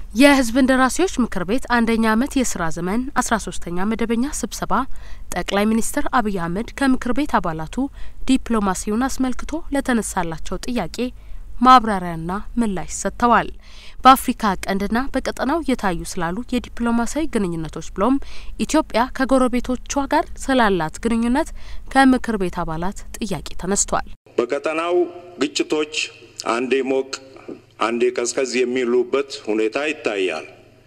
የሕዝብ እንደራሴዎች ምክር ቤት አንደኛ ዓመት የስራ ዘመን አስራ ሶስተኛ መደበኛ ስብሰባ ጠቅላይ ሚኒስትር አብይ አህመድ ከምክር ቤት አባላቱ ዲፕሎማሲውን አስመልክቶ ለተነሳላቸው ጥያቄ ማብራሪያና ምላሽ ሰጥተዋል። በአፍሪካ ቀንድና በቀጠናው እየታዩ ስላሉ የዲፕሎማሲያዊ ግንኙነቶች ብሎም ኢትዮጵያ ከጎረቤቶቿ ጋር ስላላት ግንኙነት ከምክር ቤት አባላት ጥያቄ ተነስቷል። በቀጠናው ግጭቶች አንዴ ሞቅ አንዴ ቀዝቀዝ የሚሉበት ሁኔታ ይታያል።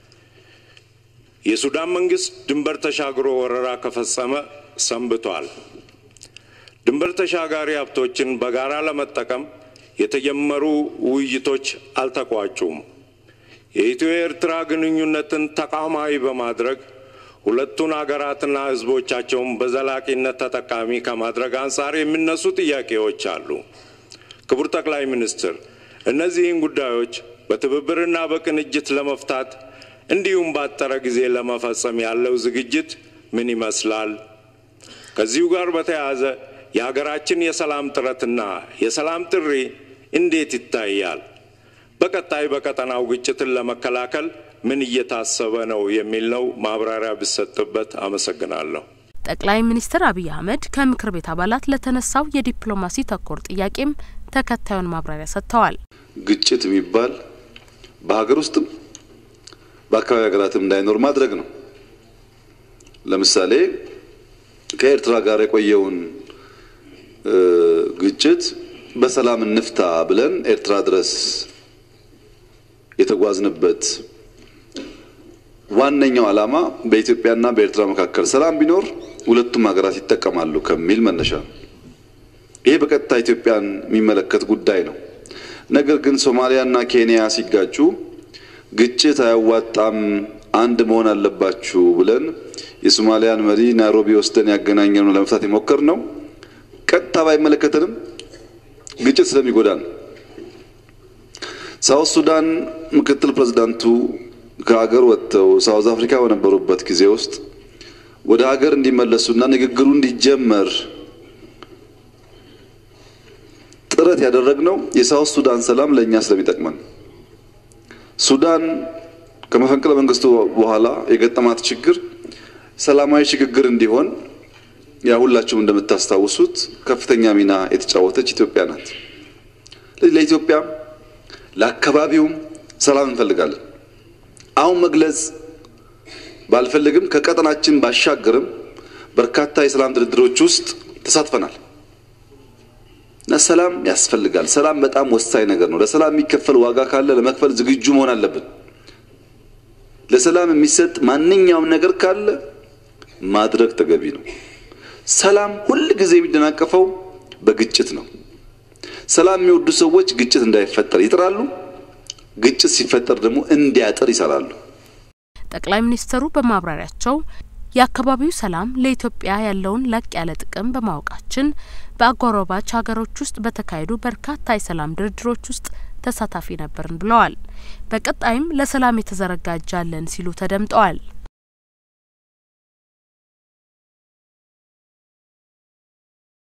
የሱዳን መንግስት ድንበር ተሻግሮ ወረራ ከፈጸመ ሰንብቷል። ድንበር ተሻጋሪ ሀብቶችን በጋራ ለመጠቀም የተጀመሩ ውይይቶች አልተቋጩም። የኢትዮ ኤርትራ ግንኙነትን ተቋማዊ በማድረግ ሁለቱን ሀገራትና ሕዝቦቻቸውን በዘላቂነት ተጠቃሚ ከማድረግ አንጻር የሚነሱ ጥያቄዎች አሉ። ክቡር ጠቅላይ ሚኒስትር እነዚህን ጉዳዮች በትብብርና በቅንጅት ለመፍታት እንዲሁም ባጠረ ጊዜ ለመፈጸም ያለው ዝግጅት ምን ይመስላል? ከዚሁ ጋር በተያያዘ የሀገራችን የሰላም ጥረትና የሰላም ጥሪ እንዴት ይታያል? በቀጣይ በቀጠናው ግጭትን ለመከላከል ምን እየታሰበ ነው የሚል ነው። ማብራሪያ ቢሰጥበት አመሰግናለሁ። ጠቅላይ ሚኒስትር አብይ አህመድ ከምክር ቤት አባላት ለተነሳው የዲፕሎማሲ ተኮር ጥያቄም ተከታዩን ማብራሪያ ሰጥተዋል። ግጭት የሚባል በሀገር ውስጥም በአካባቢ ሀገራትም እንዳይኖር ማድረግ ነው። ለምሳሌ ከኤርትራ ጋር የቆየውን ግጭት በሰላም እንፍታ ብለን ኤርትራ ድረስ የተጓዝንበት ዋነኛው ዓላማ በኢትዮጵያና በኤርትራ መካከል ሰላም ቢኖር ሁለቱም ሀገራት ይጠቀማሉ ከሚል መነሻ ነው። ይሄ በቀጥታ ኢትዮጵያን የሚመለከት ጉዳይ ነው። ነገር ግን ሶማሊያና ኬንያ ሲጋጩ ግጭት አያዋጣም፣ አንድ መሆን አለባችሁ ብለን የሶማሊያን መሪ ናይሮቢ ወስደን ያገናኘነው ለመፍታት የሞከር ነው። ቀጥታ ባይመለከተንም ግጭት ስለሚጎዳ ነው። ሳውት ሱዳን ምክትል ፕሬዚዳንቱ ከሀገር ወጥተው ሳውዝ አፍሪካ በነበሩበት ጊዜ ውስጥ ወደ ሀገር እንዲመለሱና ንግግሩ እንዲጀመር ጥረት ያደረግነው የሳውት ሱዳን ሰላም ለእኛ ስለሚጠቅመን ሱዳን ከመፈንቅለ መንግስቱ በኋላ የገጠማት ችግር ሰላማዊ ሽግግር እንዲሆን ያ ሁላችሁም እንደምታስታውሱት ከፍተኛ ሚና የተጫወተች ኢትዮጵያ ናት። ለኢትዮጵያ ለአካባቢውም ሰላም እንፈልጋለን። አሁን መግለጽ ባልፈልግም ከቀጠናችን ባሻገርም በርካታ የሰላም ድርድሮች ውስጥ ተሳትፈናል እና ሰላም ያስፈልጋል። ሰላም በጣም ወሳኝ ነገር ነው። ለሰላም የሚከፈል ዋጋ ካለ ለመክፈል ዝግጁ መሆን አለብን። ለሰላም የሚሰጥ ማንኛውም ነገር ካለ ማድረግ ተገቢ ነው። ሰላም ሁል ጊዜ የሚደናቀፈው በግጭት ነው። ሰላም የሚወዱ ሰዎች ግጭት እንዳይፈጠር ይጥራሉ። ግጭት ሲፈጠር ደግሞ እንዲያጥር ይሰራሉ። ጠቅላይ ሚኒስትሩ በማብራሪያቸው የአካባቢው ሰላም ለኢትዮጵያ ያለውን ላቅ ያለ ጥቅም በማወቃችን በአጎራባች ሀገሮች ውስጥ በተካሄዱ በርካታ የሰላም ድርድሮች ውስጥ ተሳታፊ ነበርን ብለዋል። በቀጣይም ለሰላም የተዘረጋ እጅ አለን ሲሉ ተደምጠዋል።